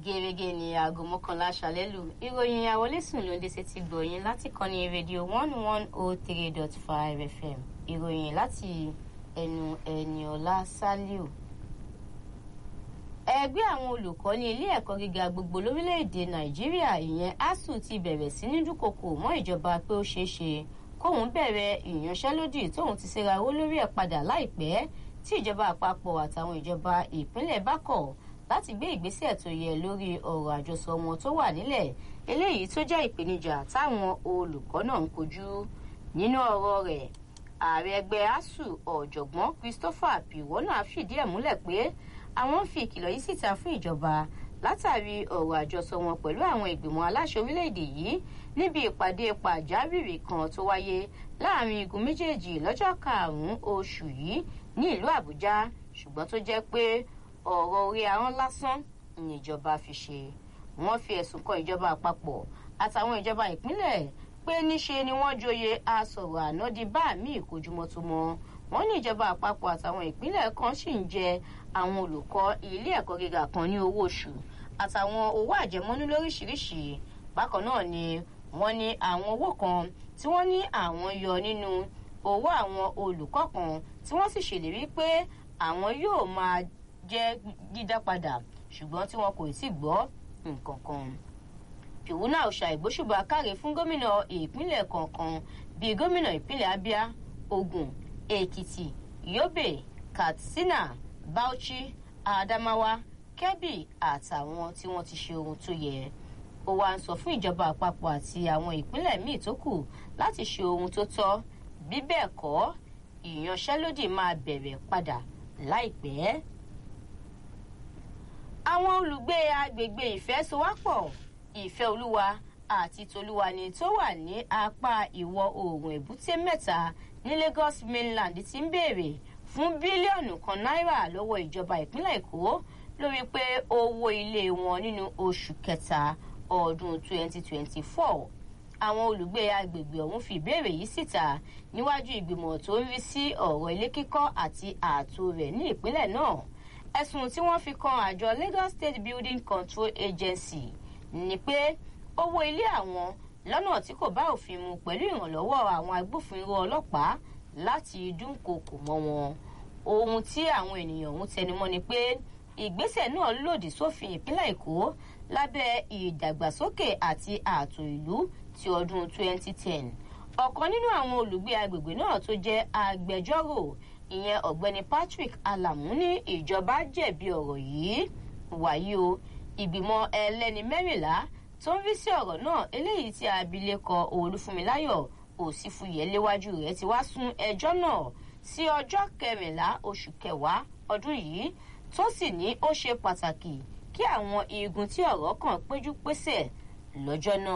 gẹ́gẹ́ ní aago mọ́kànlá aṣálẹ́ lù ìròyìn àwọlésùn ló ń dé sétí gbọ̀yìn láti kọ́ni rédíò one one oh three dot five fm ìròyìn láti ẹnu ẹniọlá saliu. ẹgbẹ́ àwọn olùkọ́ ní ilé ẹ̀kọ́ gíga gbogbo lórílẹ̀‐èdè nàìjíríà ìyẹn asuu ti bẹ̀rẹ̀ sí ní dúnkokò mọ́ ìjọba pé ó ṣeé ṣe kóun bẹ̀rẹ̀ ìyanṣẹ́lódì tóun ti ṣera owó lórí ẹ̀ padà láìpẹ́ tí ìjọba àpapọ̀ àtàwọn ìjọba ìpínlẹ̀ bá kọ̀ láti gbé ìgbésẹ̀ tó yẹ lórí ọ̀rọ̀ àjọsọ wọn tó wà nílẹ̀ eléyìí tó jẹ́ ìpèníjà táwọn olùkọ́ náà ń kojú nínú ọ̀rọ̀ rẹ̀ ààrẹ ẹgbẹ́ asuu ọ̀jọ̀gbọ́n christopher piwọ́nà fìdí ẹ̀ múlẹ̀ pé àwọn ń fi ìkìlọ̀ yìí síta fún ìjọba látàrí ọ̀rọ̀ àjọsọ wọn pẹ̀lú àwọn ìgbìmọ̀ aláṣẹ orílẹ̀-èdè yìí níbi ìpàdé pàjáwìrì kan tó wáyé láàrin igun méjèèjì lọ́jọ́ karùn-ún oṣù yìí ní ìlú àbújá ṣùgbọ́n tó jẹ́ pé ọ̀rọ̀ orí ahọ́n lásán níjọba fi ṣe wọ́n fi ẹ̀sùn kan ìjọba àpapọ̀ àtàwọn ìjọba ìpínlẹ̀ pé níṣe ni wọ́n joyè asọ̀rọ̀ àná di bá mi ìkojúmọ́tòmọ́ wọ́n ní ìjọba àpapọ̀ àtàwọn ìpínlẹ̀ kan sì ń jẹ àwọn olùkọ́ ilé ẹ̀kọ́ gíga kan ní owó oṣù àtàwọn owó àjẹmọ́nú lóríṣiríṣi bákan náà ni wọ́n ní àwọn owó kan tí wọ́n ní àwọn yọ nínú owó àwọn olùkọ́ kan tí wọ́n sì ṣèlérí pé àwọn yóò máa jẹ́ dídá padà ṣùgbọ́n tí wọn kò sì gbọ́ nǹkan kan. pìwúnà ọ̀ṣà ìgbóṣùbà káre fún gómìnà ìpínlẹ̀ kọ̀ọ̀kan bíi gómìnà ìpínlẹ̀ abia ogun èkìtì yobe katsina bauchi adamawa kebbi àtàwọn tí wọ́n ti ṣe ohun tó yẹ ó wá ń sọ fún ìjọba àpapọ̀ àti àwọn ìpínlẹ̀ míì tó kù láti ṣe ohun tó tọ́ bí bẹ́ẹ̀ kọ́ ìyanṣẹ́lódì máa bẹ̀rẹ̀ padà láìpẹ́ àwọn olùgbé agbègbè ìfẹ́sowápọ̀ ìfẹ́ olúwa àti tolúwani tó wà ní apá ìwọ̀ oòrùn èbúté mẹ́ta ní lagos mainland ti ń béèrè fún bílíọ̀nù kan náírà lọ́wọ́ ìjọba ìpínlẹ̀ èkó lórí pé owó ilé wọn nínú oṣù kẹta ọdún 2024 àwọn olùgbé agbègbè ọ̀hún fi ìbéèrè yìí síta níwájú ìgbìmọ̀ tó ń rí sí ọ̀rọ̀ ilé kíkọ́ àti ààtò rẹ̀ ní ìpínlẹ̀ náà ẹ̀sùn tí wọ́n fi kan àjọ lagos state building control agency ni pé owó ilé àwọn lọ́nà tí kò bá òfin mu pẹ̀lú ìrànlọ́wọ́ àwọn agbófinró ọlọ́pàá láti dúnkokò mọ́ wọn ohun tí àwọn ènìyàn ọ̀hún tẹnumọ́ ni pé ìgbésẹ̀ náà lòdì sófin ìpínlẹ̀ èkó lábẹ́ ìdàgbàsókè àti ààtò ìlú ti ọdún 2010 ọ̀kan nínú àwọn olùgbé agbègbè náà tó jẹ́ agbẹjọ́rò ìyẹn ọ̀gbẹ́ni patrick alamu ní ìjọba jẹ̀bi ọ̀rọ̀ yìí wàyí o ìgbìmọ̀ ẹlẹ́ni mẹ́rìnlá tó ń rí sí ọ̀rọ̀ náà eléyìí tí abilékọ olúfúnmiláyọ̀ òsínfúyẹ́ léwájú rẹ̀ ti wá sún ẹjọ́ náà sí ọjọ́ kẹrìnlá oṣù kẹwàá ọdún yìí tó sì ní ó ṣe pàtàkì kí àwọn igun tí ọ̀rọ̀ kàn péjú pésẹ̀ lọ́jọ́ náà.